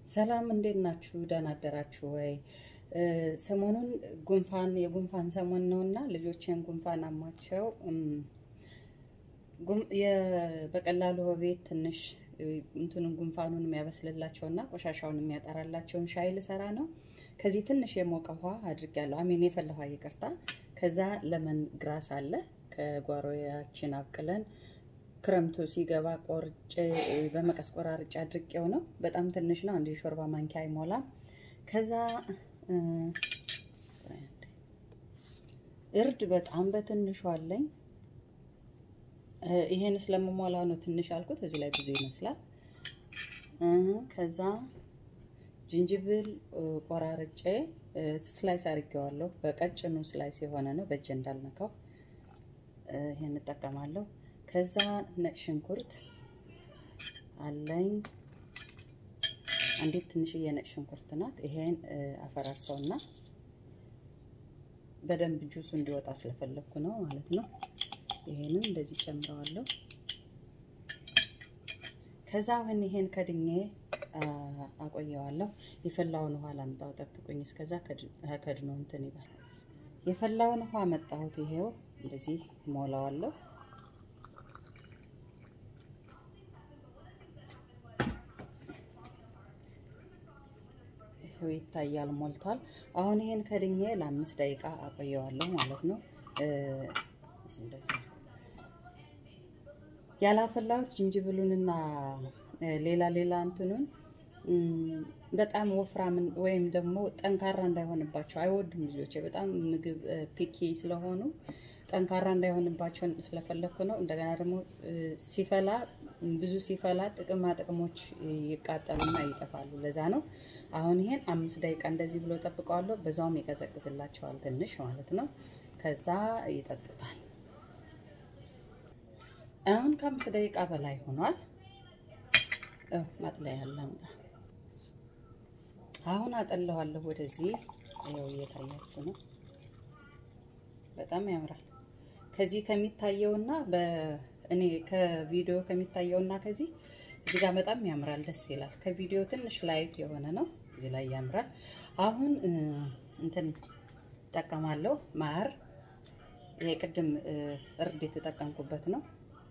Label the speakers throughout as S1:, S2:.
S1: ሰላም እንዴት ናችሁ? ደህና አደራችሁ ወይ? ሰሞኑን ጉንፋን የጉንፋን ሰሞን ነው እና ልጆችን ጉንፋን አሟቸው በቀላሉ ቤት ትንሽ እንትኑን ጉንፋኑን የሚያበስልላቸው እና ቆሻሻውን የሚያጠራላቸውን ሻይ ልሰራ ነው። ከዚህ ትንሽ የሞቀ ውሃ አድርጊያለሁ። አሜን የፈላ ውሃ ይቅርታ። ከዛ ለመን ግራስ አለ ከጓሮያችን አብቅለን ክረምቱ ሲገባ ቆርጬ በመቀስ ቆራርጬ አድርቄው ነው። በጣም ትንሽ ነው፣ አንድ ሾርባ ማንኪያ አይሞላም። ከዛ እርድ በጣም በትንሹ አለኝ። ይሄን ስለምሞላው ነው ትንሽ አልኩት። እዚህ ላይ ብዙ ይመስላል። ከዛ ዝንጅብል ቆራርጬ ስላይስ አድርጌዋለሁ። በቀጭኑ ስላይስ የሆነ ነው፣ በእጄ እንዳልነካው ይሄን እጠቀማለሁ። ከዛ ነጭ ሽንኩርት አለኝ። አንዲት ትንሽዬ ነጭ ሽንኩርት ናት። ይሄን አፈራርሰውና በደንብ ጁሱ እንዲወጣ ስለፈለግኩ ነው ማለት ነው። ይሄንም እንደዚህ ጨምረዋለሁ። ከዛ አሁን ይሄን ከድኜ አቆየዋለሁ። የፈላውን ውሃ ላምጣው፣ ጠብቁኝ። እስከዛ ከድኖ እንትን ይባል። የፈላውን ውሃ መጣሁት። ይሄው እንደዚህ ሞላዋለሁ። ይሄው ይታያል፣ ሞልቷል። አሁን ይሄን ከድኜ ለአምስት ደቂቃ አቆየዋለሁ ማለት ነው። ያላፈላሁት ዝንጅብሉንና ሌላ ሌላ እንትኑን በጣም ወፍራም ወይም ደግሞ ጠንካራ እንዳይሆንባቸው አይወዱም ልጆቼ። በጣም ምግብ ፒኪ ስለሆኑ ጠንካራ እንዳይሆንባቸው ስለፈለግኩ ነው። እንደገና ደግሞ ሲፈላ ብዙ ሲፈላ ጥቅማ ጥቅሞች ይቃጠሉና ይጠፋሉ። ለዛ ነው። አሁን ይሄን አምስት ደቂቃ እንደዚህ ብሎ ጠብቀዋለሁ። በዛውም ይቀዘቅዝላቸዋል ትንሽ ማለት ነው። ከዛ ይጠጡታል። አሁን ከአምስት ደቂቃ በላይ ሆኗል። ማጥለያ ያላምጣ አሁን አጠለዋለሁ ወደዚህ። ይኸው እየታያችሁ ነው። በጣም ያምራል። ከዚህ ከሚታየውና በእኔ ከቪዲዮ ከሚታየውና ከዚህ እዚህ ጋር በጣም ያምራል፣ ደስ ይላል። ከቪዲዮ ትንሽ ላይት የሆነ ነው፣ እዚህ ላይ ያምራል። አሁን እንትን እጠቀማለሁ ማር። ይሄ ቅድም እርድ የተጠቀምኩበት ነው።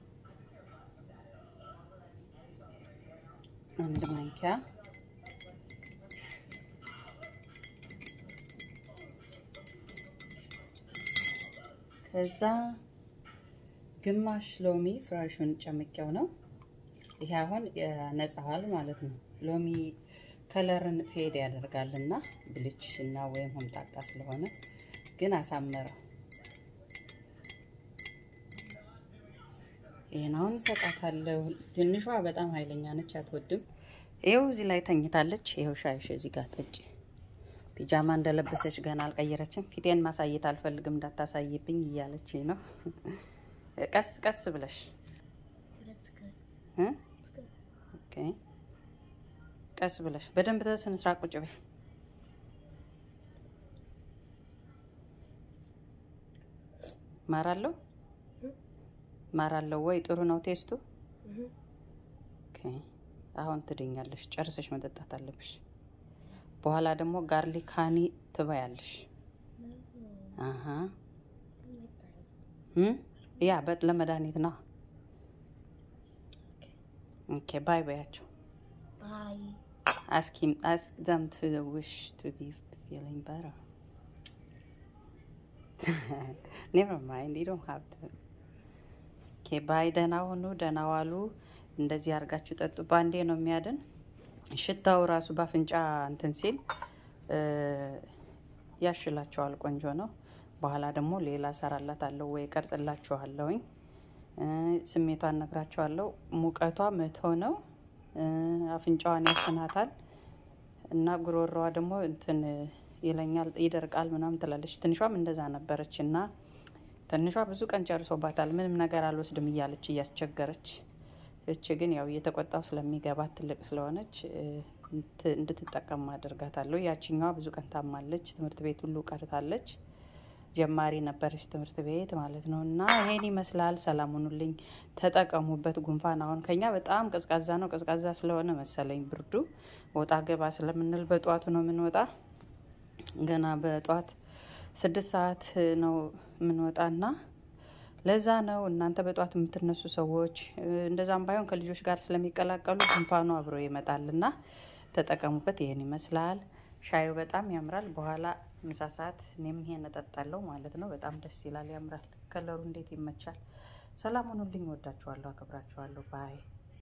S1: አንድ ማንኪያ ከዛ ግማሽ ሎሚ ፍራሹን ጨምቄው ነው። ይሄ አሁን ያነጻዋል ማለት ነው። ሎሚ ከለርን ፌድ ያደርጋልና ብልጭ እና ወይም ሆምጣጣ ስለሆነ ግን አሳመረው። ይሄን አሁን እሰጣታለሁ። ትንሿ በጣም ኃይለኛ ነች፣ አትወድም። ይኸው እዚህ ላይ ተኝታለች። ይኸው ሻይሽ እዚህ ጋር ጠጪ። ፒጃማ እንደለበሰች ገና አልቀየረችም። ፊቴን ማሳየት አልፈልግም እንዳታሳይብኝ እያለች ነው። ቀስ ቀስ ብለሽ ቀስ ብለሽ በደንብ ተስነ ስራ ቁጭ በይ። ማራለው ማራለው ወይ ጥሩ ነው ቴስቱ። አሁን ትድኛለሽ። ጨርሰሽ መጠጣት አለብሽ። በኋላ ደግሞ ጋርሊክ ሃኒ ትበያለሽ። አሀ ያ በጥ ለመድኃኒት ነው። ኦኬ ባይ በያቸው። አስክ ሂም አስክ ዘም ቱ ዊሽ ቱ ቢ ፊሊንግ ቤተር ኔቨር ማይንድ ዩ ዶንት ሃቭ ቱ ኦኬ ባይ። ደህና ሁኑ፣ ደህና ዋሉ። እንደዚህ አድርጋችሁ ጠጡ። ባንዴ ነው የሚያድን። ሽታው ራሱ በአፍንጫ እንትን ሲል ያሽላቸዋል። ቆንጆ ነው። በኋላ ደግሞ ሌላ ሰራላታለሁ ወይ ቀርጽላችኋለሁኝ። ስሜቷን ነግራችኋለሁ። ሙቀቷ መቶ ነው። አፍንጫዋን ያፍናታል እና ጉሮሮዋ ደግሞ እንትን ይለኛል፣ ይደርቃል ምናምን ትላለች። ትንሿም እንደዛ ነበረች እና ትንሿ ብዙ ቀን ጨርሶባታል። ምንም ነገር አልወስድም እያለች እያስቸገረች እች ግን ያው እየተቆጣው ስለሚገባት ትልቅ ስለሆነች እንድትጠቀም አደርጋታለሁ። ያችኛዋ ብዙ ቀን ታማለች፣ ትምህርት ቤት ሁሉ ቀርታለች። ጀማሪ ነበረች ትምህርት ቤት ማለት ነው። እና ይሄን ይመስላል። ሰላም ሁኑልኝ፣ ተጠቀሙበት። ጉንፋን አሁን ከኛ በጣም ቀዝቃዛ ነው። ቀዝቃዛ ስለሆነ መሰለኝ ብርዱ ወጣ ገባ ስለምንል በጠዋቱ ነው የምንወጣ። ገና በጠዋት ስድስት ሰዓት ነው የምንወጣና ለዛ ነው እናንተ በጠዋት የምትነሱ ሰዎች እንደዛም ባይሆን ከልጆች ጋር ስለሚቀላቀሉ ጉንፋኑ አብሮ ይመጣልና ተጠቀሙበት። ይህን ይመስላል። ሻዩ በጣም ያምራል። በኋላ ምሳ ሰዓት እኔም ይሄን እጠጣለሁ ማለት ነው። በጣም ደስ ይላል፣ ያምራል። ከለሩ እንዴት ይመቻል። ሰላም ሁኑልኝ። ወዳችኋለሁ፣ አክብራችኋለሁ። ባይ